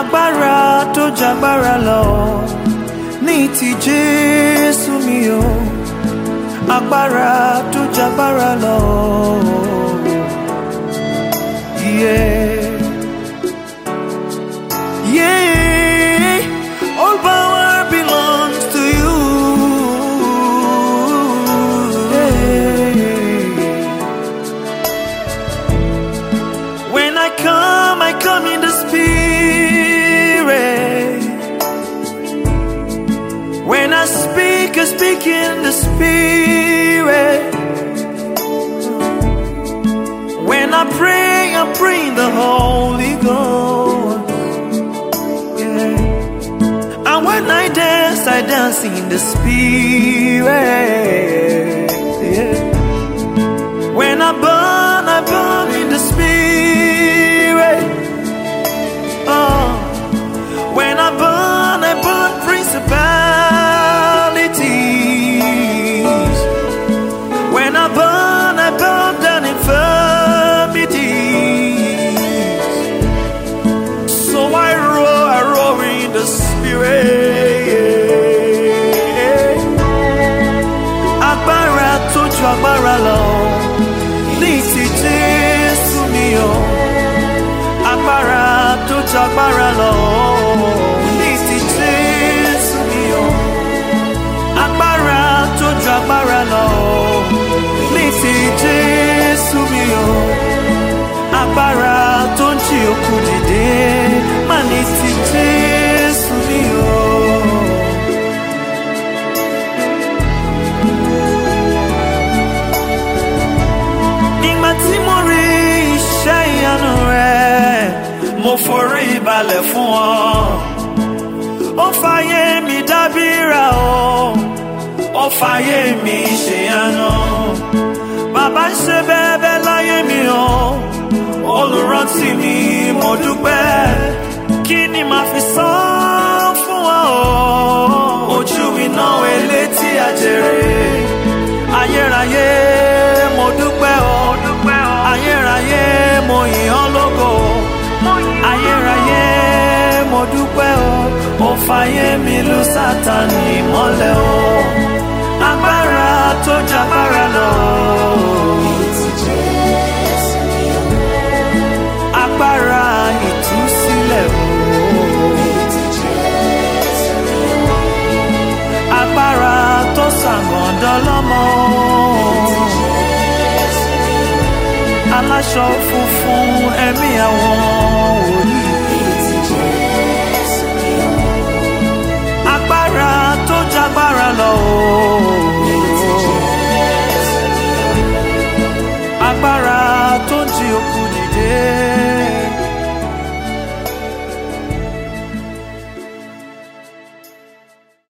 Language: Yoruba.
agbára tó jagbára lọ ní ti jésù mi o agbára tó jagbára lọ. Yeah. Yeah. All power belongs to you. Yeah. When I come, I come in the spirit. When I speak, I speak in the spirit. When I pray, I pray in the Holy Ghost. Yeah. And when I dance, I dance in the spirit. Yeah. When I burn, I burn in the spirit. Oh. When I burn, I burn principalities. When I burn, I burn down infirmities. So I roar, I roar in the spirit. Agbára tó ju agbára lọ, ní ti Jésù mi o. Agbára tó ju agbára lọ, ní ti Jésù mi o. Agbára tó ju agbára lọ, ní ti Jésù mi o. Agbára tó ń jí òkú dìde, má ní ti Jésù mi o. Nígbà tí mo rí iṣẹ́ ìyanu rẹ̀, mo forí balẹ̀ fún ọ. Ó fàyè mi dábìrà o, ó fàyè mi ṣèyanu. Bàbá ń ṣe bẹ́ẹ̀bẹ́ láyé mi o, olùrántí mi mo dúpẹ́. Kí ni màá fi san fún ọ o? Ojú iná elétí àjèrè. Ayérayé mo dúpẹ́ o. Ayérayé mo yìn ọ́ lógo. Ayérayé mo dúpẹ́ o. Mo fàyè mi lu Sátánì mọ́lẹ̀ o. Agbára tó jagbára lọ. Agbára ìtúsílẹ̀ o. Agbára tó ṣàgàndọ́ lọ́mọ. Aláṣọ funfun ẹ̀mí àwọn